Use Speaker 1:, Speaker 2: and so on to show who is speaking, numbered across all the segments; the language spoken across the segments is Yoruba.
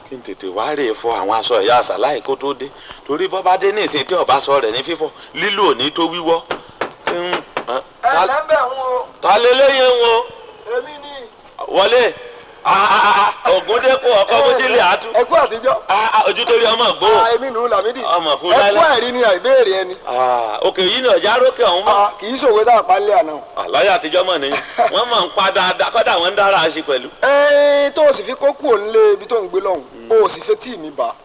Speaker 1: kí n tètè wá rè é fọ àwọn aṣọ ìyá àṣàláì kó tó dé torí bọ́ bá dé ní ìsìn tí ọba sọ rẹ̀ ní fífọ̀ lílò ní tó wíwọ́. kí n- ẹ, ta-
Speaker 2: lẹ́ńbẹ̀ ń wo
Speaker 1: ta lé léyìn wọn
Speaker 2: èmi ni
Speaker 1: wọlé ògúndépò ọkọ bó ṣe lè àtú
Speaker 2: ẹ kú àtijọ́
Speaker 1: Ah, ah, ojú torí ọmọ gbó
Speaker 2: Ah, èmi nù Lámídì
Speaker 1: Ọmọ kú
Speaker 2: ẹ kú
Speaker 1: láíláí.
Speaker 2: ẹ̀rí ni àìbéèrè ẹni
Speaker 1: Ah, òkè yìí ni ọjà rókè ọ̀hún mọ́
Speaker 2: Ah, kì í ṣòwe tá a pa nílé àná.
Speaker 1: àlọ́yà àtijọ́ mọ̀ nìyí wọ́n mọ̀ ń pa dáadáa kọ́dà wọ́n ń dára ṣe pẹ̀lú.
Speaker 2: ẹ tó o sì fi kókó òǹlé ibi tó ń gbé lọ́hùn o sì fẹ́ tí mi bá.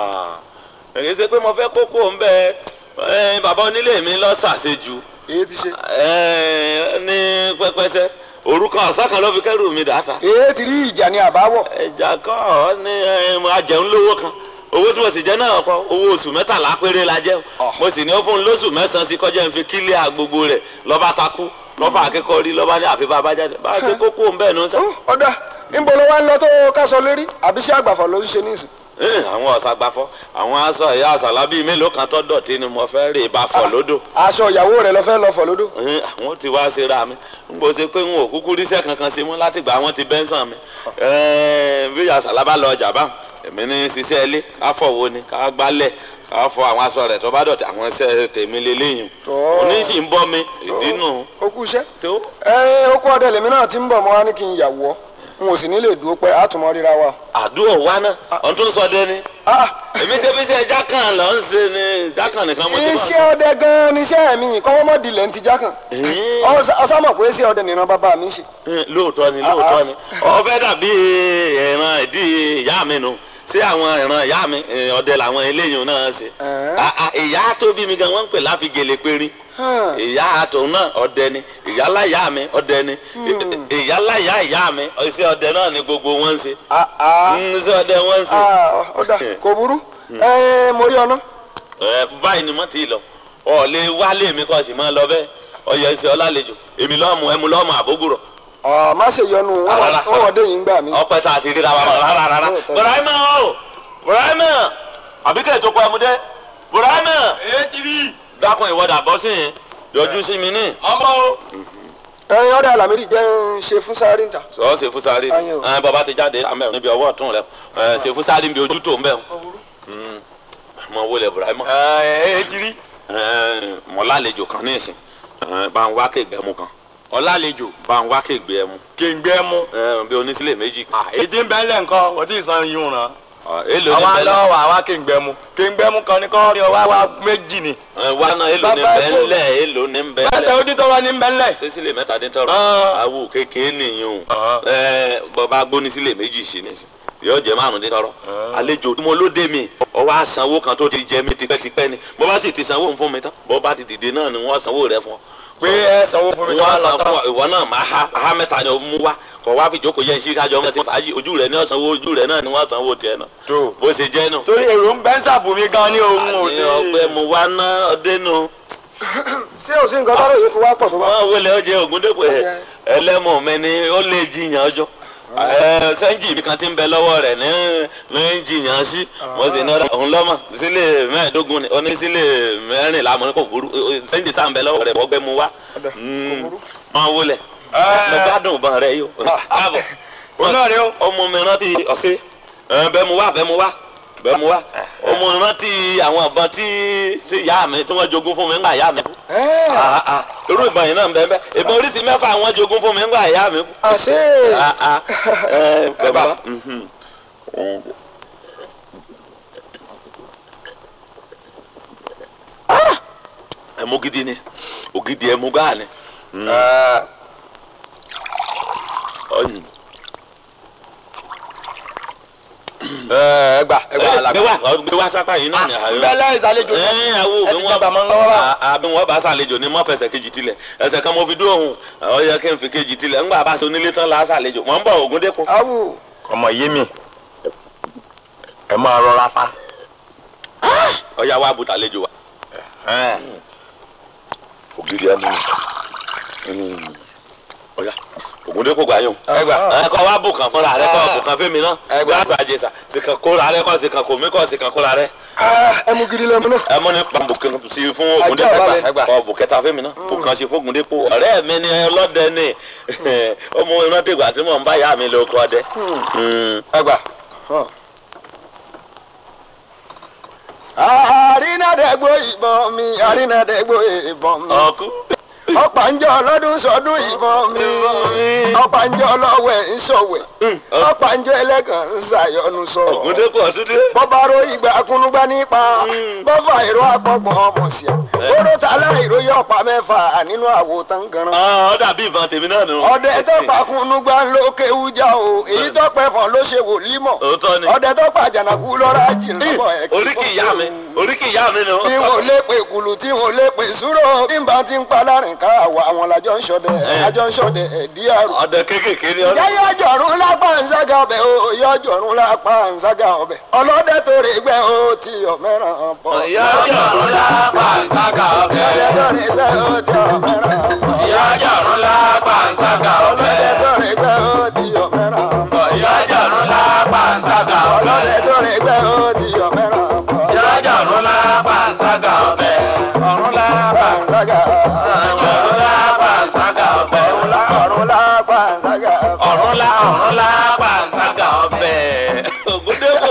Speaker 1: èyí ṣe pé mo fẹ́ kókó ń bẹ ẹ, bàbá onílé mi lọ ṣàṣejù
Speaker 2: èyí ti ṣe.
Speaker 1: ẹ, ní pẹpẹsẹ orúkọ ọ̀sán kan ló fi kẹ́rù mi dáta.
Speaker 2: èyí ti rí ìjà ní àbáwọ̀.
Speaker 1: ẹja kọ́ ọ ní ẹ, mo ajẹun lówó kan owó tí mo sì jẹ náà kọ owó oṣù mẹ́tàlá péré la jẹ́
Speaker 2: Ọ̀.
Speaker 1: mo sì ní ó fún un lóṣù mẹ́sàn-án sí kọjá ń fi kílíà gbogbo rẹ̀ lọ́ba takú lọ́fà akẹ́kọ̀ọ́ rí lọ́ba ní àfi bàbá jáde bá a ṣe kókó ń bẹ́ẹ̀ nù sẹ́.
Speaker 2: Ó, ọ̀dà níbo ló wá ń lọ tó kásọ lérí àbí ṣé àgbàfọ̀ ló ń ṣe níìsín.
Speaker 1: Ẹ, àwọn ọ̀sàgbàfọ́ àwọn aṣọ ìyá àṣàlá bíi mélòó kan tó dọ̀tí ni mo fẹ́ rè bá fọ̀ lódò
Speaker 2: aṣọ ìyàwó rẹ lọ fẹ́ lọ fọ̀ lódò.
Speaker 1: Ẹ, àwọn ti wá ṣe ra mi n kò ṣe pé n ò kúkú ríṣẹ́ kankan sí mú láti gbà wọ́n ti bẹ́ńsàn mi Ẹ, bí àṣàlá bá lọ ọjà bá èmi ní ṣiṣẹ́ ilé ká fọ̀wọ́ ni ká gbálẹ̀ ká fọ àwọn aṣọ rẹ̀ tó bá dọ̀tí àwọn iṣẹ́ tèmi lélẹ́yìn
Speaker 2: Tọ́.
Speaker 1: oníṣì ń bọ́ mi ìdínú
Speaker 2: ó kú iṣẹ́.
Speaker 1: tó
Speaker 2: ẹ ó kú ọdẹ lèmi náà ti ń bọ̀ mọ́ wá ní kí n yàwọ́ n ò sì ní lè dúró pẹ́ àtúmọ̀ ríra wa.
Speaker 1: àdúrà wa náà ọ̀n tó ń sọ dé ni
Speaker 2: Ah,
Speaker 1: èmi ṣe bí ṣe jákàn lọ ń ṣe ni jákàn nìkan mo ti máa
Speaker 2: iṣẹ́ ọdẹ gan-an níṣẹ́ mi kọ́wọ́mọ́dìlẹ̀ ń ti já kàn.
Speaker 1: Ẹ.
Speaker 2: ọ̀sàmọ̀ pé iṣẹ́ ọdẹ nìran bàbá mi ń ṣe.
Speaker 1: Ẹ, lóòótọ́ ni lóòótọ́ ni ó fẹ́ dàbí ìran ìdí ìyá mi nu sí àwọn ìran ìyá mi ẹ, ọdẹ làwọn eléyìí náà ṣe
Speaker 2: Ẹ.
Speaker 1: Ah, ah, ìyá tó bí mi gan wọ́n ń pè láfi gèlè périn
Speaker 2: Hàn.
Speaker 1: ìyá tòun náà ọdẹ ni ìyálà ìyá mi ọdẹ ni ìyálà ìyá ìyá mi iṣẹ́ ọdẹ náà ni gbogbo wọn ń ṣe
Speaker 2: Ah, ah.
Speaker 1: Mm, iṣẹ́ ọdẹ wọn ń ṣe
Speaker 2: Ah, ọ̀dà kò burú. ẹ mo rí ọ̀nà.
Speaker 1: Ẹ, báyìí ni mo ti lọ ọ lè wálé mi kọ́ sì máa lọ bẹ́ẹ̀ ọyọ ìṣe ọlálejò èmi lọ́mù ẹmu lọ́mù àbógùrọ̀
Speaker 2: Ọ̀, má ṣe yọnu
Speaker 1: Ah, rárá.
Speaker 2: wọn wọ́n dé yìí ń gbà mí.
Speaker 1: ọpẹ tá a ti ríra wa rárá rárá
Speaker 2: Lóòótọ́.
Speaker 1: Burahima o Burahima àbíkẹ́ tó kọ ẹmúdé Burahima
Speaker 3: èyí ti rí
Speaker 1: dákun ìwọ́dà bọ́ sí yẹn yọjú sí mi ní.
Speaker 3: ọmọ o.
Speaker 2: ẹyin ọ̀dà Lámídì jẹ́ ń ṣe fún sáré níta.
Speaker 1: sọ ṣe fúsárì
Speaker 2: Ayé o.
Speaker 1: ẹ bàbá ti jáde àmẹ níbi ọwọ́ ọ̀tún rẹ ẹ ṣe fúsárì níbi ojú tó ń bẹ mọ wọlé Burahima
Speaker 3: èyí ti rí
Speaker 1: ẹ mọ lálejò kan ní ìsìn ẹ bá ń wá kéègbé mu kan
Speaker 3: ọlálejò
Speaker 1: bá ń wá kéègbé mu
Speaker 3: kéńgbé mú.
Speaker 1: ẹ bí onísílẹ̀ méjì kan
Speaker 3: èyí tí ń bẹ́ ńlẹ̀ nǹkan wọ́n ti san yún ràn.
Speaker 1: Ọ, èlò ní
Speaker 3: àwa
Speaker 1: bẹ́ẹ̀
Speaker 3: lọ́wọ́ àwa kéńgbé mú kéńgbé mú kan ní kọ́ rí ọwọ́ àwa méjì ni.
Speaker 1: ẹ wá náà èlò ní
Speaker 2: Bàbá
Speaker 1: bẹ́ẹ̀
Speaker 2: kò-
Speaker 1: ńlẹ̀ èlò ní bẹ́ẹ̀
Speaker 3: mẹ́ta
Speaker 1: ńlẹ̀.
Speaker 3: ó dín tọ́wọ́ ní ń bẹ́ ńlẹ̀.
Speaker 1: sísílẹ̀ mẹ́tàdíntọ́rọ̀
Speaker 3: Ah.
Speaker 1: awo kékeré nìyẹn o
Speaker 3: Ah.
Speaker 1: ẹ bọba gbóni sílẹ̀ méjì sí ni yóò jẹ márùndíntọ́rọ̀ àlejò mo ló dé mi ọwọ́ àsanwó kan tó ti jẹ mi tipẹ́tipẹ́ ni bọ́ba sì ti sanwó fún mi tán bọ́ba ti dìde náà ni wọ́n sanwó rẹ fún ọ.
Speaker 3: pé ẹ sanwó fún mi
Speaker 1: wọ́n
Speaker 3: wọ́n
Speaker 1: san
Speaker 3: lọ
Speaker 1: fún
Speaker 3: tán.
Speaker 1: ọ ìwọ náà máa ha ha mẹ́ta ni o mú wá kọ̀ wá fi jókòó yẹn sí kájọ ọmọ sí fàájì ojú rẹ ní ọ̀sánwó ojú rẹ náà ni wọ́n sanwó tiẹ̀ náà
Speaker 3: tó
Speaker 1: bó ṣe jẹ́ nù.
Speaker 3: torí èrò ń bẹ́ ń sàbùmí gan ní ohun
Speaker 1: ní
Speaker 3: òde.
Speaker 1: ọgbẹ́ mo wá ná ọdẹ nù.
Speaker 2: ṣé o sì ń gbọ́dọ̀ yìí fi wá pọ̀ tó bá.
Speaker 1: wọ́n wọlé ọjẹ́ ògúndépò ẹ̀ ẹlẹ́mọ̀ mi ni ó lè jiyàn ọjọ́ ẹ sẹ́ńjì mi kan ti ń bẹ lọ́wọ́ rẹ̀ ní ní jiyàn sí mo sì ní ọ̀dà òun lọ́mọ sílẹ̀ mẹ́ẹ̀ẹ́dógún ni oní sílẹ̀ mẹ́rìnlá mo ní kò burú sẹ́ńjì sáà ń bẹ lọ́wọ́ rẹ̀ wọ́gbẹ́ mu wá wọ́n wọlé mo gbádùn ìbọn rẹ yìí o káàbọ̀
Speaker 3: òun náà rẹ o.
Speaker 1: ọmọ mi rántí ọ̀sẹ̀ bẹ́ẹ̀ mu wá bẹ́ẹ̀ mu wá bẹ́ẹ̀ mu wá ọmọ mi rántí àwọn ìbọn tí tí ìyá mi tí wọ́n jogún fún mi ńgbà ìyá mi kú
Speaker 2: Ẹ́,
Speaker 1: Ah, ah. irú ìbọn yìí náà ń bẹ bẹ ìbọn oríṣi mẹ́fà àwọn jogún fún mi ńgbà ìyá mi kú.
Speaker 2: àṣé
Speaker 1: Ah, ah. ẹ bàbá mhm. Ah! ẹmu gidi ni ògidì ẹmu gáà ni. Ọyìn.
Speaker 3: ẹ gbà ẹ gbà
Speaker 1: Ẹ,
Speaker 3: alàgbà.
Speaker 1: gbé wá gbé wá sápá yìí náà ni.
Speaker 3: bẹ́lẹ̀ ìsàlejò
Speaker 1: ẹ àwo
Speaker 3: ẹ
Speaker 1: bí
Speaker 3: ti
Speaker 1: wọn
Speaker 3: jọba mọ́ ń lọ́wọ́ bá.
Speaker 1: àbí wọn bá ṣàlejò ní mọ́ fẹsẹ̀ kejì tilẹ̀ ẹsẹ̀ kan mo fi dúró òun ọ yẹ kí n fi kejì tilẹ̀ ńgbà bá ṣe onílé tán la ṣàlejò wọ́n ń bọ̀ Ògúndépò.
Speaker 2: awù
Speaker 3: ọmọ yé mi ẹ máa rọra fa.
Speaker 1: ọyá wa bùtà lejò wa. ògidì ẹnu ni ọyá Ògúndépò gbà yín
Speaker 3: ẹ gbà.
Speaker 1: ẹ kọ wá bùkàn fúnra rẹ kọ bùkàn fẹmi náà
Speaker 3: Ẹ gbà.
Speaker 1: gbà sàjẹsà sìkàn kóra rẹ kọ sìkàn kòmí kọ sìkàn kóra rẹ
Speaker 2: ẹmu gidi lẹmu náà.
Speaker 1: ẹ mọ ní bùkàn sí fún
Speaker 2: Ajá
Speaker 1: Ògúndépò
Speaker 2: balẹ̀.
Speaker 3: Ẹ gbà.
Speaker 1: kọ bùkẹta fẹmi náà bùkàn sí fún Ògúndépò ọ̀rẹ́ mi ni ọlọ́dẹ ni ọmọ iná dìgbà tí mò ń bá yá mi lóko ọdẹ.
Speaker 3: ẹ gbà.
Speaker 2: àrínàdẹ́gbò ìbọn mi àrínàdẹ́gbò ìbọn mi
Speaker 1: ọkú
Speaker 2: ọ̀pàǹjọ́ ọlọ́dún sọdún ìbọn mi ọ̀pàǹjọ́ ọlọ́wẹ̀ ń sọ̀wẹ̀ ọ̀pàǹjọ́ ẹlẹ́gàn ń ṣàyọnu sọ.
Speaker 1: ògúndépò ọtúndé
Speaker 2: bọ́bárò ìgbà kúnúgbá nípa bọ́fà ìró àpọ̀gbọ̀n ọmọ sí a oró tààlà ìró yọ ọ̀pá mẹ́fà nínú àwo tán ganan.
Speaker 1: ọ dàbí ìbọn tèmi náà nù.
Speaker 2: ọdẹ tó pa kúnúgbá ló kéwú já o èyí tó pẹ́ fọ́n ló ṣe wò límọ̀
Speaker 1: òótọ́ ni
Speaker 2: ọdẹ tó pa jànàkú lọ́ra jì lọ́bọ̀ ẹ̀ kí
Speaker 1: oríkì ìyá mi oríkì ìyá mi nù.
Speaker 2: bí wọn lè pè kùlù tí wọn lè pè súrò bí n bá ti ń pa láàrin ká àwa àwọn làjọ ń ṣọdẹ àjọ ń ṣọdẹ ẹdí àrùn.
Speaker 1: ọdẹ kékèké ni ọdẹ.
Speaker 2: jẹ́ yọjọ̀rún lápá ǹṣágà ọbẹ̀ o yọjọ̀rún lápá ǹṣágà ọbẹ̀ ọlọ́dẹ tó rè gbẹ́ o ti ọ̀mẹ́ràn bọ̀.
Speaker 1: yọjọ̀rún lápá ǹṣágà ọbẹ̀.
Speaker 2: ọlọ́dẹ tó rè gbẹ́ o ti ọ̀mẹ́ràn bọ̀.
Speaker 1: yọjọ̀rún lápá ǹṣágà ọbẹ̀.
Speaker 2: ọlọ́dẹ tó rè gbẹ́ o ti ọ̀mẹ́ràn bọ̀.
Speaker 1: yọjọ̀rún lápá ǹṣágà
Speaker 2: ọlọ́dẹ tó rè gbẹ́ o ti ọ̀mẹ́ràn bọ̀.
Speaker 1: yọjọ̀rún lápá ǹṣágà ọbẹ̀. ọ̀rún lápá
Speaker 2: ǹṣágà
Speaker 1: yọjọ̀rún lápá ǹṣágà ọbẹ̀.
Speaker 2: ọ̀run lápá ǹṣágà
Speaker 1: ọ̀rún lá ọ̀rún lápá ǹṣágà ọbẹ̀. ògúndépò.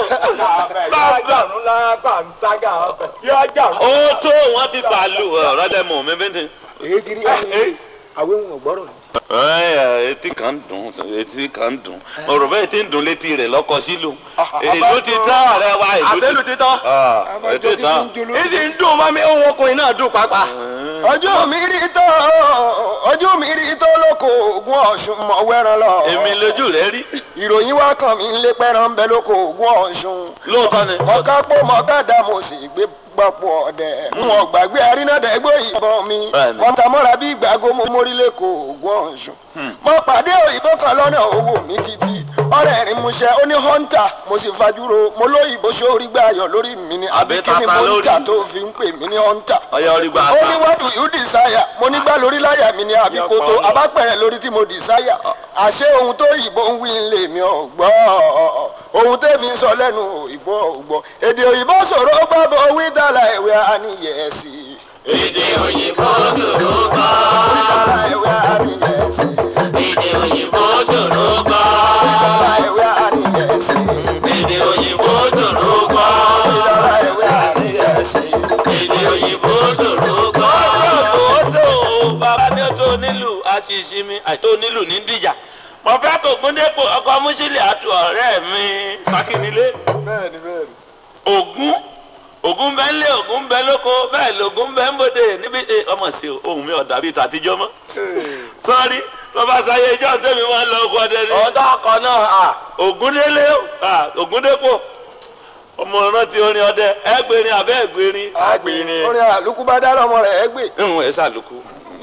Speaker 4: yọjọ̀rún lápá ǹṣágà ọbẹ̀ yọjọ̀rún.
Speaker 1: ó tó wọn ti pàlù ọ̀rọ̀ dẹ́mu mi bí n ti.
Speaker 2: èyí ti rí ẹni àwọn ohun ọ̀gbọ́rọ̀ ni.
Speaker 1: Ẹ, etí kan ń dùn etí kan ń dùn ọ̀rọ̀ bẹ́ẹ̀ ti ń dùn létí rẹ̀ lọ́kọ sílùú ìlú ti tán ọ̀rẹ́ wa ìlú ti
Speaker 4: àṣẹlù títọ́
Speaker 1: Ah,
Speaker 2: abájọ
Speaker 1: ètò
Speaker 2: ti
Speaker 1: tán
Speaker 2: fi ń jolo.
Speaker 4: èsì ń dùn mọ́ mi ohun ọkùnrin náà dùn pàápàá.
Speaker 2: ojú mi rí tó ojú mi rí tó lóko ògùn ọ̀ṣun mọ̀ wẹ́ran lọ.
Speaker 1: èmi lójú rẹ̀ rí
Speaker 2: ìròyìn wá kàn mí lé pẹ́ràn ń bẹ lóko ògùn ọ̀ṣun.
Speaker 1: lóòótọ́ ni
Speaker 2: mọ̀ká pò mọ̀ká dá mo sì gbé gbapò ọ̀dẹ̀. n ò gbàgbé arínàdẹ́gbò ìbọn mi.
Speaker 1: Bẹ́ẹ̀ni.
Speaker 2: mọ̀tàmọ́ra bí ìgbàgbó mo mórí lẹ́kọ̀ọ́ ògùn ọ̀ṣun. mo pàdé òyìnbó kan lọ́nà owó mi títí. ọ̀rẹ́ rìn múṣẹ́ ó ní hunter mo sì fajúro mo lóyìnbó sórí gbàyọ̀ lórí mi ni àbí
Speaker 1: Àbí
Speaker 2: kí ni
Speaker 1: tata
Speaker 2: mo ń
Speaker 1: lórí.
Speaker 2: tà tó fi ń pè mí ní hunter
Speaker 1: ọyọ orí gba
Speaker 2: ó ní
Speaker 1: àtà
Speaker 2: what do you desire mo ní gbá lórí láyà mi ní àbíkótó abápẹ̀rẹ̀ lórí tí mo desire àṣé ohun tó òyìnbó ń wí ń lè mi ò gbọ́ ohun tèmi ń sọ lẹ́nu òyìnbó ò gbọ́ èdè òyìnbó sọ̀rọ̀ ó gbàgbọ́ wí dàlà ìwé àníyẹ̀sì
Speaker 1: èdè òyìnbó ṣòro kọ́
Speaker 2: dàlà ìwé àníyẹ̀sì
Speaker 1: èdè òyìnbó ṣòro kọ́
Speaker 2: dàlà ìwé àníyẹ̀sì
Speaker 1: èdè òyìnbó ṣòro kọ́
Speaker 2: dàlà ìwé àníyẹ̀sì.
Speaker 1: èdè òyìnbó ṣòro kọ́. ọjọ́ tó tó bàbá ní tó nílùú àṣìṣe mi àìtó nílùú ní dìjà mo fẹ́ kó gúndépò ọkọ̀ mùsílẹ̀ àti ọ̀rẹ́ mi sákìnílé.
Speaker 2: bẹ́ẹ̀ni bẹ́ẹ̀ni.
Speaker 1: ògún ògún bẹ ń lé ògún bẹ lóko bẹ́ẹ̀ lògún bẹ ń bòde níbi ẹ, ọmọ sí o ohun mi ọ̀dà bíi tàtijọ́ mọ́ sọ́ọ́rí lọ́ba sáyé ìjọ tẹ́mi máa ń lọ ọkọ̀ ọdẹ ni
Speaker 4: ọ̀dọ́ ọkọ̀ náà à
Speaker 1: ògúndélé ah, ògúndépò ọmọ rántí orin ọdẹ ẹgbẹrin abẹ ẹgbẹrin
Speaker 4: àgbèrè.
Speaker 2: orin àlùkù bá dá lọ́mọ rẹ̀ ẹ́ gbé.
Speaker 1: ń ẹ sàlùkù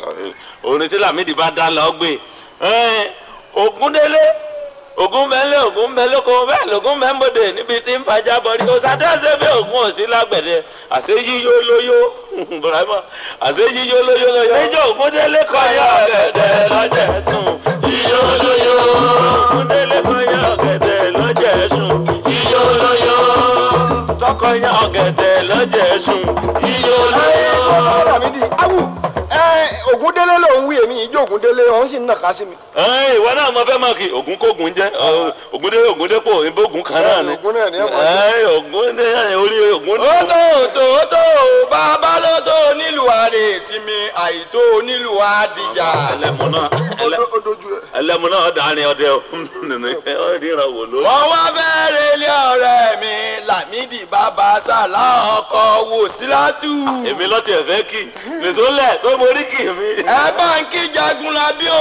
Speaker 1: orin tí Lámìdí bá dá lọ gbé Ẹ́n, ògúndélé ògún bẹ ń lé ògún bẹ lóko bẹ́ẹ̀ lògún bẹ ń bòde níbi tí ń fàjà bọrí òsàdéhàsẹ bí ògún òsì lágbẹ̀dẹ àṣẹ yíyó lóyó burama àṣẹ yíyó lóyó lóyó níjọ ògúndélé kọ yọ ọ̀gẹ̀dẹ̀ lọ́jẹ̀ sùn yíyó lóyó ògúndélé kọ yọ ọ̀gẹ̀dẹ̀ lọ́jẹ̀ sùn yíyó lóyó tọkọ yọ ọ̀gẹ̀dẹ̀ lọ́jẹ̀ sùn yíyó lóyó.
Speaker 2: Lámídì awù ẹ Ògúndélé ló ń wí èmi ìjọ Ògúndélé ọ̀hún sì ń nàka sí mi.
Speaker 1: Ẹ́n, ìwọ náà mo fẹ́ mọ̀ kí ògún kógun jẹ́ ọ, ògúndé ògúndépò ìbógun kan náà ni.
Speaker 2: Ògún náà ni ẹ mọ̀ jẹ́.
Speaker 1: Ẹ́n, ògúndé orí ògún.
Speaker 4: ó tó tó tó bàbá ló tó nílùú àrè sinmi àìtó nílùú àdìjà.
Speaker 1: ẹlẹ́mu náà ẹlẹ́-
Speaker 2: Ó dojú ẹ̀.
Speaker 1: ẹlẹ́mu náà dàrin ọdẹ o ọ ríran wò ló.
Speaker 4: wọ́n wá bẹ̀rẹ̀ ilé ọ̀rẹ́ mi Lámìdí bàbá sàlá ọkọ̀ wò sílátù.
Speaker 1: èmi lọ́tì ẹ̀fẹ́ kì nìṣó lẹ̀ tó borí kì mí.
Speaker 4: ẹ bá ń kí Jagunlabi o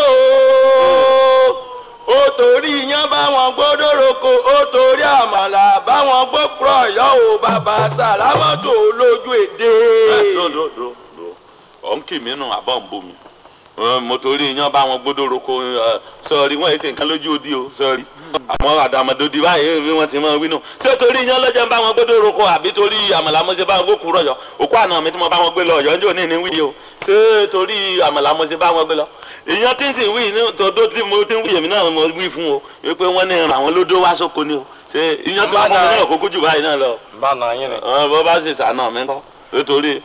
Speaker 4: ó torí iyán báwọn gbódò roko ó torí àmàlà báwọn gbókùrọ̀ ọ̀yọ́ o bàbá sàlámọ́tò lójú èdè.
Speaker 1: do do do do ọ̀ ń kì mí nù àbọ̀ ń bomi Ẹ, mo torí iyán bá wọn gbódò roko ẹ, sọrí wọn èsì nǹkan lójú odi o sọrí àmọ́ àdàmọ̀dòdì báyìí bí wọ́n ti máa wí nù ṣé torí iyán lọ́jọ́ ń bá wọn gbódò roko àbí torí àmàlà mo ṣe bá wọn gbókùú rọ̀yọ̀ òkú àná mi tí mo bá wọn gbé lọ ọ̀yọ́ njó ní ní wí o ṣé torí àmàlà mo ṣe bá wọn gbé lọ ìyán tí ń sì wí ní tòdó tí mo ti ń wí èmi náà mo wí fún o wípé wọ́n ní àwọn lódó wá sóko ni o ṣé ìyán tí wọ́n fún mi náà kókó jù báyìí náà lọ
Speaker 4: bá a nà yín ni.
Speaker 1: ọ bó bá sì sànà mi kọ nítorí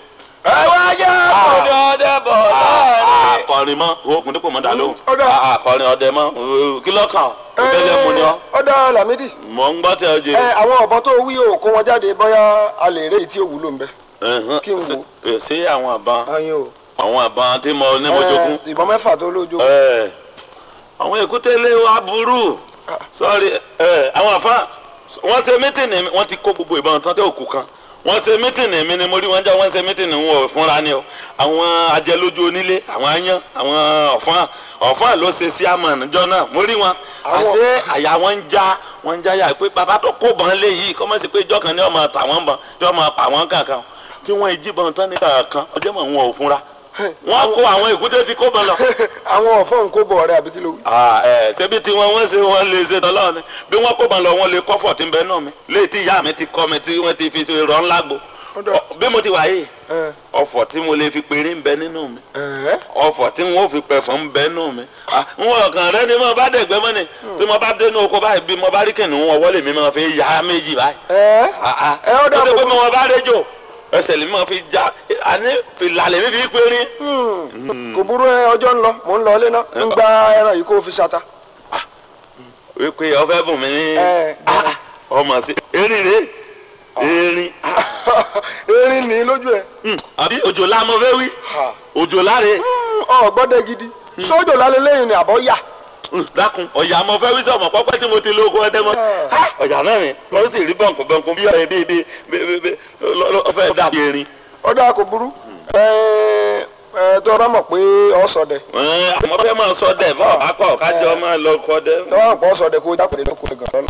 Speaker 4: ẹ wá jẹ́ akọni ọdẹ bọ̀ láàrin.
Speaker 1: akọrin mọ oògùn dípò mọ dà lóhùn
Speaker 2: Ó dà.
Speaker 1: akọrin ọdẹ mọ kí lọ́kàn ìbẹ́lẹ̀ mu ni ọ́
Speaker 2: ọ̀dà Lámídì
Speaker 1: mọ̀ ń gbọ́ tẹ ọ jẹ.
Speaker 2: ẹ àwọn ọ̀bọ tó wí o kó wọn jáde bóyá a lè rèé tí ò wúlò ń bẹ.
Speaker 1: Ẹ̀hán,
Speaker 2: kí n wò.
Speaker 1: ṣe- ṣé àwọn àbá
Speaker 2: ayin o
Speaker 1: àwọn àbá tí mo ní mo jogún.
Speaker 2: ẹ, ìbọn mẹ́fà tó lójú.
Speaker 1: Ẹ, àwọn èkúté lé wa burú sọ́ọ̀rì ẹ, àwọn àfa wọ́n ṣe mítìnì mi wọ́n ti kó gbogbo ìbọn tán tẹ́ òkú kan wọ́n ṣe mítìnì mi ni mo rí wọn já wọ́n ṣe mítìnì wọn ò fúnra ni o àwọn ajẹlójú onílé àwọn aáyán àwọn ọ̀fọ́n ọ̀fọ́n ló ṣe sí àmọ̀ níjọ́ náà mo rí wọn
Speaker 2: Àwọn-
Speaker 1: àṣé àyà wọn ń já wọn ń já yà pé bàbá tó kó bọn lé yìí kọ́ mọ̀ sí pé ìjọ kan ní ọmọ tà wọ́n bọn tí ọmọ pa wọ́n kankan tí wọ́n jí bọn tán ní kankan ọjọ́ mọ̀ wọn ò fúnra wọ́n kó àwọn èkúté tí kó bọn lọ
Speaker 2: àwọn ọ̀fọ́n kó bọ̀ ọ̀rẹ́ àbí kí ló wí.
Speaker 1: ah ẹ tẹbi tí wọn wọn ṣe wọn lè ṣe tọlọ ni bí wọn kó ban lọ wọn lè kọfọ tí ń bẹ náà mi léyìí tí ìyá mi ti kọ mi tí wọn ti fi ṣe rọ ńlá gbo
Speaker 2: Ó dà.
Speaker 1: Ọ- bí mo ti wà yìí
Speaker 2: ẹ
Speaker 1: ọ̀fọ̀ tí mo lè fi péré ń bẹ nínú mi
Speaker 2: ẹ
Speaker 1: ọ̀fọ̀ tí wọn ò fi pẹfọ ń bẹ nínú mi Ah, n wọn kàn rẹ ni mo bá dẹgbẹ mọ ni bí mo bá dénú oko báyìí bí mo bá rí kìnìún wọn wọlé mi máa fi yá méjì báyìí
Speaker 2: ẹ
Speaker 1: Ah, ah.
Speaker 2: Ẹ, ó dà
Speaker 1: ó ṣe pé
Speaker 2: bọ̀.
Speaker 1: mo bá réjò ẹsẹ̀ lè máa fi já àní fìlà lèmi fi péré
Speaker 2: kò burú ẹ ọjọ́ ń lọ mò ń lọ ilé náà ń gba ẹran yìí kó o fi ṣata.
Speaker 1: wípé ọfẹ bùn mí ní
Speaker 2: Ẹ,
Speaker 1: Ah, ah, ọmọ sí erin rè erin ah.
Speaker 2: erin ní lójú ẹ.
Speaker 1: Hmm, àbí òjòlá mo fẹ́ wí òjòlá rè
Speaker 2: ọ gbọ́dọ̀ gidi sójò lálẹ́ lẹ́yìn ni àbọ̀ yà.
Speaker 1: Hmm, dákun ọ̀yà mo fẹ́ wí sọ̀mọ̀ pọ́pẹ́ tí mo ti lóko ọdẹ mọ́ Ah, ọ̀yà náà rìn lọ́dún sì rí bọ̀ǹkù bọ̀ǹkù bí ọ̀rẹ́ bíi bíi bíi bíi ọ̀fẹ́ dàbí erin.
Speaker 2: ọ̀dà kò burú ẹ ẹ tó o bá mọ̀ pé ọ sọdẹ
Speaker 1: Ẹ̀, àmọ́ fẹ́ máa sọ dẹ̀ bọ́ ọ̀bá kọ̀ kájọ máa lọ kọ́ dẹ́.
Speaker 2: lọ́wọ́ àpò sọdẹ kó o jápèdè lóko ẹ̀gàn lọ́la.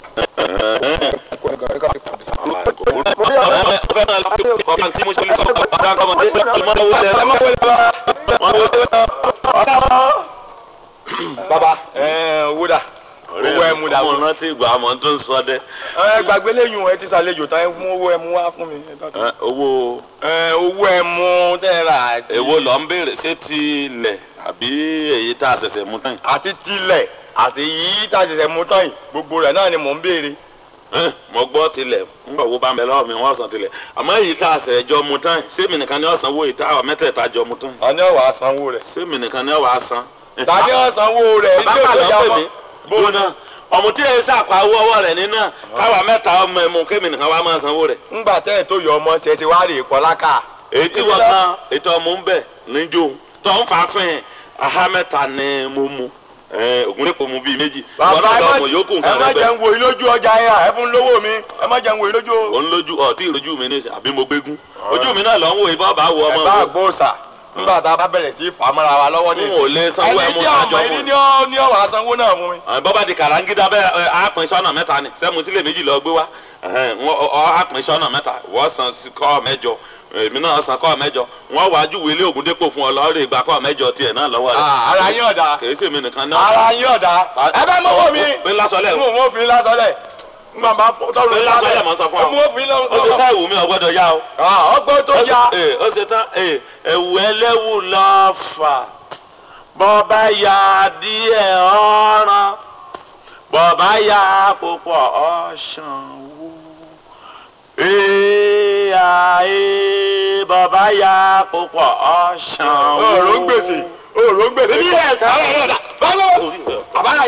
Speaker 2: Kó ẹ̀gàn rẹ̀ ká fi pàdé. Mo rí àwọn
Speaker 1: ọ̀fẹ́ máa lọ kọ́ tí mo ṣe lè kọ́ ọ̀dà kọ́mọdé ìmọ̀ owó lẹ̀ ẹ̀ wọ́n wọlé
Speaker 4: baba ẹ owó dà owó ẹ mú dà
Speaker 1: ọmọ rántí ìgbà àmọ́ tó ń sọ dẹ́
Speaker 4: ẹ gbàgbé lẹ́yìn ẹ ti ṣàlejò tán ẹ mú owó ẹ mú wá fún mi.
Speaker 1: Ẹ̀, owó
Speaker 4: ẹ owó ẹ mú tẹ́ rà àti-
Speaker 1: èwo lọ ń béèrè ṣé ti ilẹ̀ àbí èyí tá a ṣẹ̀ṣẹ̀ mú tán yìí.
Speaker 4: àti tilẹ̀ àti yìí tá a ṣẹ̀ṣẹ̀ mú tán yìí gbogbo rẹ̀ náà ni mò ń béèrè.
Speaker 1: Ẹ̀, mo gbọ́ tilẹ̀ nígbà wo bá ń bẹ lọ́wọ́ mi wọ́n san tilẹ̀ àmọ́ èyí tá a ṣẹ̀ jọ mú tán yìí sẹ́mi nìkan ni ọ̀sán wo ìta àwọn mẹ́tẹ̀ẹ̀ta jọ mú tán yìí
Speaker 4: ta ni ó wá sanwó rẹ̀.
Speaker 1: sẹ́mi nìkan ni ọ̀wá san.
Speaker 4: ta ni ó sanwó rẹ̀
Speaker 1: bàbá
Speaker 4: tí ó tó
Speaker 1: lọ
Speaker 4: yà
Speaker 1: pè
Speaker 4: mọ́.
Speaker 1: mí gbóná ọmọ tí èyí sàpá owó ọwọ́ rẹ̀ nínú káwa mẹ́ta ọmọ ẹ̀mú kémi nìkan wá máa sanwó rẹ̀.
Speaker 4: ńgbà tẹ́ ẹ̀ tó yọ ọmọ ṣe ṣe wá rè é kọ́ láká.
Speaker 1: èyí tí wọ́n kan ètò ọmọ ń bẹ̀ níjó tó ń fa fún yẹn aha mẹ́ta ni mo mu ògùnrẹ́pọ̀ mu bíi méjì wọ́n
Speaker 4: bàbá
Speaker 1: náà
Speaker 4: ẹ
Speaker 1: lọ
Speaker 4: má
Speaker 1: mọ̀ yókù
Speaker 4: ẹ
Speaker 1: nǹkan
Speaker 4: má
Speaker 1: rẹ̀ bẹ́ẹ̀.
Speaker 4: jẹun wo ilójú ọjà yẹn ẹ fún lówó mi ẹ má jẹun wo ilójú.
Speaker 1: òun lójú ọtí ìrojú mi ní ìsìn àbí mo gbégún ojú mi náà lọ ń wo ìbọn bá wo
Speaker 4: ẹ
Speaker 1: ọmọ
Speaker 4: bá
Speaker 1: mi
Speaker 4: gbóòsà nígbà tá a bá bẹ̀rẹ̀ sí fàmọ́ra wa lọ́wọ́ ní
Speaker 1: n ò lè sanwó
Speaker 4: ẹni
Speaker 1: ẹmu
Speaker 4: tí
Speaker 1: kájọ
Speaker 4: ọmọ
Speaker 1: fún
Speaker 4: ẹni
Speaker 1: mi.
Speaker 4: ní ọ ní ọwọ́ àsanwó náà fún mi.
Speaker 1: bọ́bá di kàràǹgídá bẹ́ẹ̀ ẹ, á pín sọ́nà mẹ́ta ni sẹ́mu sílẹ̀ méjì lọ gbé wá ẹ̀hẹ́n, wọ́n- ọ ọ, á pín sọ́nà mẹ́ta wọ́n san sí kọ́ mẹ́jọ èmi náà san kọ́ mẹ́jọ wọ́n wàá júwe ilé ògùn dépò fún ọ lọ́ọ́rẹ́ ìgbà kọ́ mẹ́jọ tiẹ̀ náà lọ́wọ́ rẹ̀
Speaker 4: Ah, ara yín ọ̀dà
Speaker 1: kèé sèmi nìkan náà.
Speaker 4: ara yín ọ̀dà ẹ bá mọ́wọ́ mi
Speaker 1: pé lásọlẹ̀
Speaker 4: n ò mọ́ fi lásọlẹ̀ n máa bá tọrọ
Speaker 1: Pé lásọlẹ̀ mọ̀ sọ fún ọ.
Speaker 4: mo fi lọ.
Speaker 1: ó ṣe tá ìwù mi ò gbọ́dọ̀ yá o.
Speaker 4: ọgbọ́n tó
Speaker 1: Ó ṣe-
Speaker 4: ya
Speaker 1: ee, ó ṣe tán ee, ẹ̀wù ẹlẹ́wù lọ́ọ́ fà bọ́ọ̀bá ya díẹ̀ ọ̀ràn bọ́ọ̀bá ya púpọ̀ ọ̀ṣàn wò ee ee bọ́ọ̀bá ya púpọ̀ ọ̀ṣàn wò.
Speaker 4: òòrùn gbèsè òòrùn gbèsè.
Speaker 1: Èmi yẹ ẹ̀ka ọ̀rọ̀
Speaker 4: báwo àbára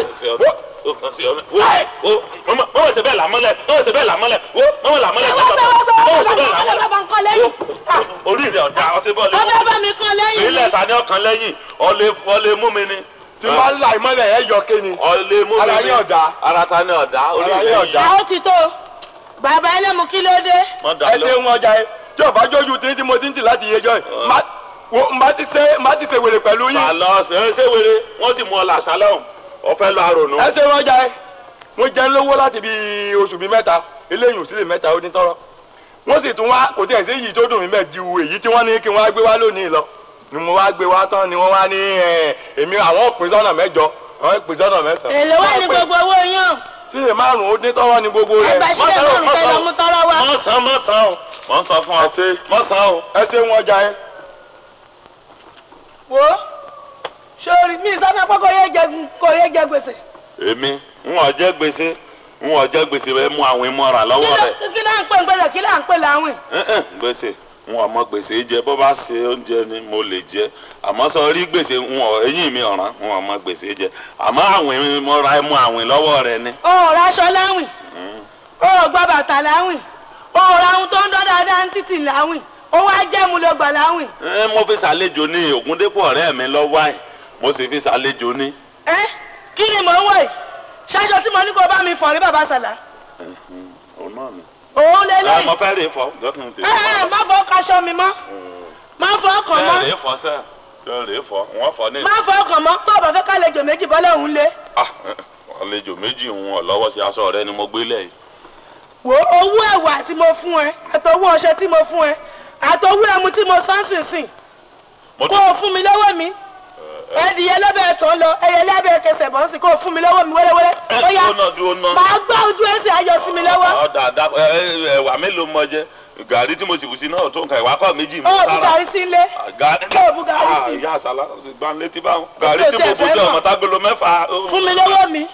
Speaker 1: mọ̀mọ́ ṣe bẹ́ẹ̀ làmọ́lẹ̀ mọ̀mọ́ ṣe bẹ́ẹ̀ làmọ́lẹ̀ wo mọ̀mọ́ làmọ́lẹ̀ mọ̀mọ́ ṣe bẹ́ẹ̀ làmọ́lẹ̀ orí rẹ̀ ọ̀dà ọ̀sẹ̀ bọ́ọ̀lù
Speaker 5: ọbẹ̀ bá mi kan lẹ́yìn
Speaker 1: ilẹ̀ ta ni ọkàn lẹ́yìn ọ̀lẹ́ ọ̀lẹ́ mú mi ni
Speaker 4: tí wọ́n ń la ìmọ̀lẹ̀ ẹ̀ yọ kéni.
Speaker 1: ọ̀lẹ́ mú mi ni
Speaker 4: Ara yín ọ̀dà.
Speaker 1: ara ta ni ọ̀dà orí
Speaker 4: Ara yín
Speaker 1: rẹ̀
Speaker 4: ọ̀dà.
Speaker 5: ẹ ó ti tó bàbá ẹlẹ́mu kí ló dé
Speaker 1: mọ̀ dà
Speaker 4: ẹ ṣe
Speaker 1: lọ.
Speaker 4: ń ọjà yẹn tí ọba jójú tí tí mo ti ń tì láti yẹjọ́ yìí má- wo- má ti ṣe má ti ṣe wèrè pẹ̀lú yín.
Speaker 1: àlọ́ ṣe é ṣe wéré wọ́n sì mú ọ làṣà lọ́hùn ọ̀fẹ́ lọ àrònú.
Speaker 4: ẹ ṣe ń ọjà yẹn mo jẹ́ lówó láti bí oṣù bíi mẹ́ta eléyìí ò sí lè mẹ́ta ó ní tọ́rọ́ wọ́n sì tún wá kò tí ẹ̀ sí èyí tó dùn mí mẹ́ ju èyí tí wọ́n ní kí wọ́n á gbé wá lónìí lọ ni mo wá gbé wá tán ni wọ́n wá ní ẹ̀, èmi àwọn òpin sọ́nà mẹ́jọ àwọn òpin sọ́nà mẹ́sàn-án.
Speaker 5: èlò wà ní gbogbo owó yàn
Speaker 4: sílè márùn-ún ó ní tọ́rọ́ ni gbogbo rẹ̀.
Speaker 5: ẹgbẹ́ sílẹ̀ márùn kẹ́ lọ mú tọ́rọ́ wá
Speaker 1: mọ̀ sàn mọ̀ sàn o mọ̀ sàn fún ọ
Speaker 4: Ẹ ṣe.
Speaker 1: mọ̀ sàn o.
Speaker 4: ẹ ṣe ń ọjà yẹn.
Speaker 5: wo sórí mi sọ fún kó yé jẹ kó yé jẹ gbèsè
Speaker 1: èmi ń wọ́n jẹ́ gbèsè ń wọ́n jẹ́ gbèsè bẹ́ẹ̀ mú àwọn ìmọ̀ràn
Speaker 5: kí
Speaker 1: lọ́wọ́
Speaker 5: ló
Speaker 1: rẹ̀
Speaker 5: kí là ń pè ń gbèsè kí là ń pè láwìn
Speaker 1: Ẹ̀hẹ̀n, gbèsè n ò mọ gbèsè jẹ bó bá ṣe oúnjẹ ni mo lè jẹ àmọ́ sọ rí gbèsè n ò eyín mi ọ̀ràn n ò mọ gbèsè jẹ àmọ́ àwìn mo ra ẹmu àwìn lọ́wọ́ rẹ ni.
Speaker 5: o ò raṣọ láwìn o ò gba bàtà láwìn o ò ra ohun tó ń dán dáadáa ní títì láwìn o wá jẹ́ mu ló gbà láwìn.
Speaker 1: ẹ mo fi ṣàlejò ní Ògúndépò ọ̀rẹ́ mi lọ́wọ́ àì mo sì fi ṣàlejò ní.
Speaker 5: ẹ kí ni mò ń wọ̀ yìí ṣáṣọ tí mo ní kó bá mi fọ̀ rí bàbá sàlá
Speaker 1: òun náà ni.
Speaker 5: òun lè
Speaker 1: ẹ
Speaker 5: lè
Speaker 1: mo fẹ́ rè fọ́ gọ́kùn tèmi.
Speaker 5: ẹ ẹ má fọ kaṣọ mi mọ́ má fọ ọkàn
Speaker 1: ẹ
Speaker 5: mọ́
Speaker 1: rè fọ́ sẹ́ ẹ rè fọ́ wọ́n fọ́ ní.
Speaker 5: má fọ ọkàn mọ́ tó o bá fẹ́ kálejò méjì bọ́lá òun lé
Speaker 1: Ah, àlejò méjì ń wọ̀ lọ́wọ́ sí aṣọ rẹ ni mo gbé lẹ̀ yìí.
Speaker 5: wo owó ẹ̀wà tí mo fún ẹ àtọwọ́ ọṣẹ tí mo fún ẹ àtọwọ́ ẹmu tí mo sán sínsìn
Speaker 1: mo
Speaker 5: kó o fún mi lọ́wọ́ mi ẹdìyẹ lọ́bẹ̀ tó ń lọ ẹyẹ lábẹ́ kẹsẹ̀ bọ́ sí kó o fún mi lọ́wọ́ mi wẹ́rẹ́wẹ́rẹ́ ó
Speaker 1: ẹ
Speaker 5: yá
Speaker 1: dúró náà dúró náà.
Speaker 5: màá gbá ojú ẹsẹ̀ ayọ̀ sí mi lọ́wọ́
Speaker 1: ọ̀dà àdá ẹ̀wà mélòó mọ jẹ gàrí tí mo sì bù sí náà tó nǹkan ìwà kọ́ méjì mi
Speaker 5: ó o bu gàrí sí ilé
Speaker 1: gàrí
Speaker 5: Ó bu gàrí sí.
Speaker 1: ìyá àṣàlá gbọ́n létí báwọn gàrí
Speaker 5: Ó
Speaker 1: tí
Speaker 5: tiẹ̀
Speaker 1: mo bù
Speaker 5: fẹ́
Speaker 1: sí
Speaker 5: mọ̀.
Speaker 1: ọmọ tágolo mẹ́fà.
Speaker 5: fún mi lọ́wọ́ mi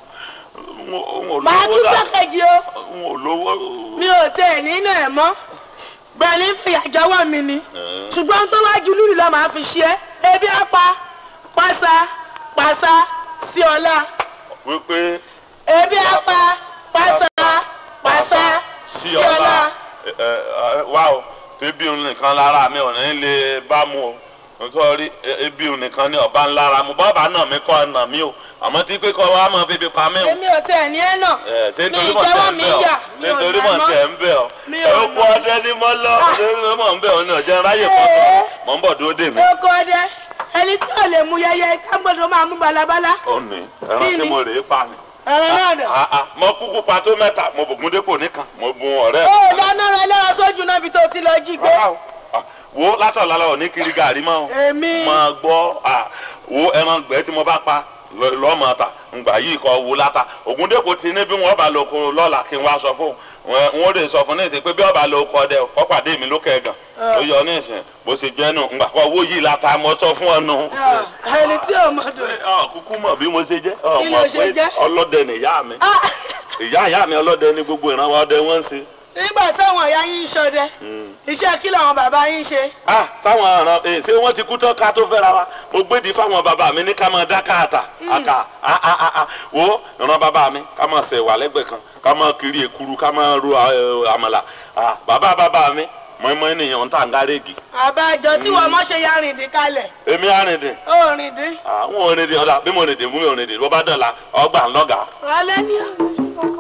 Speaker 1: n ò
Speaker 5: màá
Speaker 1: lówó
Speaker 5: tún
Speaker 1: dà
Speaker 5: gbẹ́kẹ̀jì o
Speaker 1: n ò lówó.
Speaker 5: mi ò tẹ̀ nínú ẹ̀ mọ́ gbẹ̀lí ìyàjọ́wọ́ mi ni ṣùgbọ́n tó wá ju lùlù lọ màá fi ṣe é ebi apá pàṣà pàṣà sí ọlá
Speaker 1: wípé
Speaker 5: ebi apá pàṣà pàṣà
Speaker 1: sí
Speaker 5: sí
Speaker 1: ọlá
Speaker 5: ọlá.
Speaker 1: ẹ, ẹ, wá o tẹbi òun nìkan lára mi ò ní lè bá mu o nítorí ebi òun nìkan ní ọba ńlára mu bọ́ọ̀bà náà mi kọ́ ọ̀nà mi o àmọ́ tí pé kọ́ wa máa fi ibi pa mí o.
Speaker 5: èmi ò tẹ̀ ní ẹ̀ náà
Speaker 1: ẹ ṣé
Speaker 5: mi
Speaker 1: nítorí mọ̀
Speaker 5: ìjẹ́wọ́
Speaker 1: tẹ̀ ń
Speaker 5: mi
Speaker 1: bẹ̀ ọ́
Speaker 5: yà mi
Speaker 1: ṣé
Speaker 5: ò
Speaker 1: nítorí
Speaker 5: nà
Speaker 1: mọ̀
Speaker 5: mọ́
Speaker 1: tẹ̀ ń bẹ̀ ọ́
Speaker 5: Mi ò
Speaker 1: ẹ kú
Speaker 5: nà.
Speaker 1: ọdẹ ní mọ́ lọ
Speaker 5: Ah.
Speaker 1: ṣé nítorí mọ̀ ń bẹ̀ ọ́ ní ọ̀jẹ̀ ráyè pọ̀
Speaker 5: Ee.
Speaker 1: mọ̀ ń bọ̀ dúró dè mí.
Speaker 5: oko ọdẹ ẹni tí ò lè mú yẹyẹ kágbọ́dọ̀ máa mú balabala
Speaker 1: ó ní ẹran
Speaker 5: Kí
Speaker 1: tí
Speaker 5: ni?
Speaker 1: mo rèé pa ni.
Speaker 5: ẹ̀rọ náà dẹ̀.
Speaker 1: Ah, ah, mo kúkú pa tó mẹ́ta mo bògún dépò nìkan mo bun ọ̀rẹ́
Speaker 5: ó dáná rẹ lọ́wọ́ sójú náà bí tó ti lọ jí gbé.
Speaker 1: Rárá o. Ah, wo látọ̀ lálẹ́ ò ní kiri gàrí mọ́ o.
Speaker 5: èmi
Speaker 1: máa gbọ́ à, wo ẹran gbẹ́ tí mo bá pa lọ- lọ́mọ ta ngbà yìí kọ́ wo láta Ògúndépò ti ní bí wọ́n bá lọ kó lọ́la kí n wá sọ fún un wọ́n lè sọ fún ní ìsìn pé bí wọ́n bá lọ kọ́ dẹ kọ́ pàdé mi lókè gan ó yọ ní ìsìn bó ṣe jẹ́ nù ngbà kọ́ owó yìí láta mo sọ fún ọ nù.
Speaker 5: Ah, ẹni tí ò mọ̀ dùn.
Speaker 1: ọ kúkú mọ̀ bí mo ṣe jẹ́ ọ
Speaker 5: Kí ló
Speaker 1: mọ̀
Speaker 5: ṣe
Speaker 1: pé
Speaker 5: jẹ́?
Speaker 1: ọlọ́dẹ ni ìyá mi
Speaker 5: Ah,
Speaker 1: ìyá ìyá mi ọlọ́dẹ ni gbogbo ìrànwọ́ ọdẹ wọ́n ń ṣe.
Speaker 5: nígbà táwọn ìyá yín ń ṣọdẹ iṣẹ́ kí làwọn bàbá yín ṣe.
Speaker 1: ah táwọn ọ̀ràn ẹ̀ ṣé wọ́n ti kú tán ká tó fẹ́ra wa mo gbédi fáwọn bàbá mi ní ká máa dá káàtà àkà ah ah ah ah wo ìran bàbá mi ká máa ṣẹ̀ wà lẹ́gbẹ̀ẹ́ kan ká máa kiri èkuru ká máa ro eh, àmàlà ah bàbá bàbá mi mọ́ínmọ́ín nìyẹn ń tà ń gárẹ́gì
Speaker 5: àbájọ tí wọ́n mọ̀ ṣe ya rìndín kalẹ̀
Speaker 1: èmi àrìndìn
Speaker 5: ó rìndín.
Speaker 1: àwọn òrìndìn ọ̀dà bí mo rìndìn fún mi òrìndìn bó bá dọ̀la ọgbà ńlọ́gà.
Speaker 5: alẹ́ ní àwọn.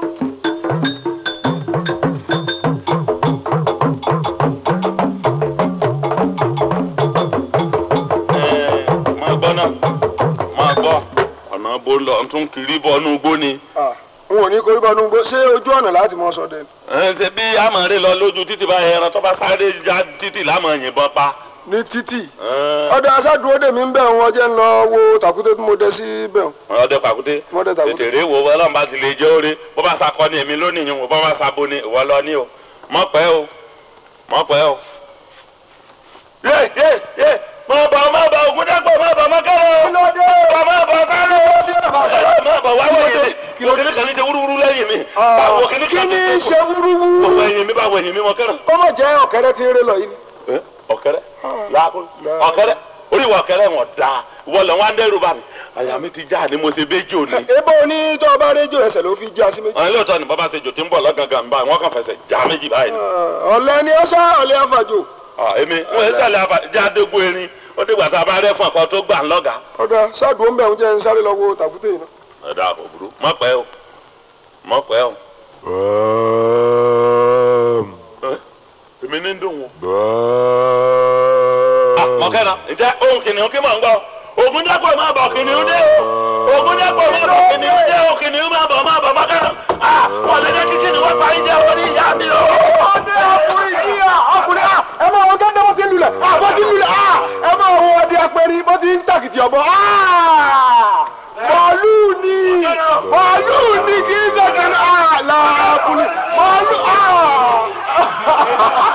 Speaker 1: máa gbọ́ náà máa gbọ́ ọ̀nà bó ń lọ tún kiri bọ́ inú igbó ni.
Speaker 2: Ah, n ò ní korí bọ́nú gbó ṣé ojú ọ̀nà láti mọ sọdẹ ni?
Speaker 1: ẹ ṣe bí amọ̀rẹ́ lọ lójú títì bá ẹran tó bá sáré já títì lámọ̀ yìnbọn pa.
Speaker 2: ní títì
Speaker 1: Ẹ,
Speaker 2: ọdọ aṣáájú dè mí ń bẹ̀ wọ́n jẹ́ ń lọ wo tàkúté tí mo dẹ sí bẹ̀ wọ́n.
Speaker 1: ọdẹ pàkúté
Speaker 2: Wọ́n dẹ tàkúté.
Speaker 1: tètè rí wo ọlọ́run bá ti lè jẹ́ oore bó bá sakọ ní èmi lónìí yìí wò bó bá sabo ní ìwọ lọ ní o mọ̀ pẹ́ o mọ̀ pẹ́ o. yé yé yé mọ̀ bọ̀ mọ̀ bọ̀ Ògúndépò mọ̀ bọ̀ mọ̀ kẹ́rọ̀ mọ̀ mọ̀ bọ̀ sáré mọ̀ bọ̀ wá wọ̀nyí mi mo kìnnì kan ní ṣe wúrúwúrú lẹ́yìn mi báwo kìnnì
Speaker 2: kí
Speaker 1: kan
Speaker 2: ni
Speaker 1: ti
Speaker 2: ṣe wúrúwú?
Speaker 1: gbogbo ẹ̀yìn mi báwo ẹ̀yìn mi mọ̀ kẹ́rọ̀.
Speaker 2: ó mọ̀ jẹ́ ọ̀kẹ́rẹ́ tí ń ré lọ yìí ni.
Speaker 1: Eh, ọ̀kẹ́rẹ́ yaakun ọ̀kẹ́rẹ́ orí ìwọ ọ̀kẹ́rẹ́ wọn da wọlé wọn dẹrù bá mi àyà mi ti já ni mo ṣe béjò ni.
Speaker 2: ebo ní tó o bá rédíò ẹsẹ̀ ló fi já sí méjì.
Speaker 1: àwọn ilé ìtọ́ ni bàbá ṣe jò tí ń bọ̀ lọ́gàngàn báyìí wọ́n kàn fẹsẹ̀ já méjì báyìí.
Speaker 2: Ah, ọ̀lẹ ni ó sá ọ̀lẹ àfàjò.
Speaker 1: Ah, èmi wọn ẹ sàlẹ̀ àbá jáde gbó erin ó dìgbà tá a bá rẹ́ fún ọkọ tó gbà ń lọ́gà.
Speaker 2: ọ̀dà ṣáàdùn ó ń bẹ̀ ń jẹ́ ń sáré lọ wo tàkúté yìí náà.
Speaker 1: ẹ̀dá kò burú mọ̀ pẹ́ o mọ̀ pẹ́ o. Eh, èmi ní ń dùn wọn. Ah, mọ̀kẹ́nà ǹjẹ́ ohun kìnìún kí mò ń gbọ́ Ògúndépò máa bọ̀ kìnìún dé o Ògúndépò máa bọ̀ kìnìún dé o kìnìún máa bọ̀ máa bọ̀ mọ̀kẹ́nà ah wọ́n lè dé kí kìnìún wọ́n parí jẹ́ orí ìyá mi o.
Speaker 2: ọdẹ ọkùnrin yìí à ọkùnrin à ẹ máa wọ gẹ́gẹ́ bó ti ń lulẹ̀ à bó ti ń lulẹ̀ à ẹ máa wọ ọdẹ apẹ̀rì bó ti ń tàkìtì ọ̀bọ à màálù ni màálù ni kì í ṣe kìnìún à làákùnrin màálù à.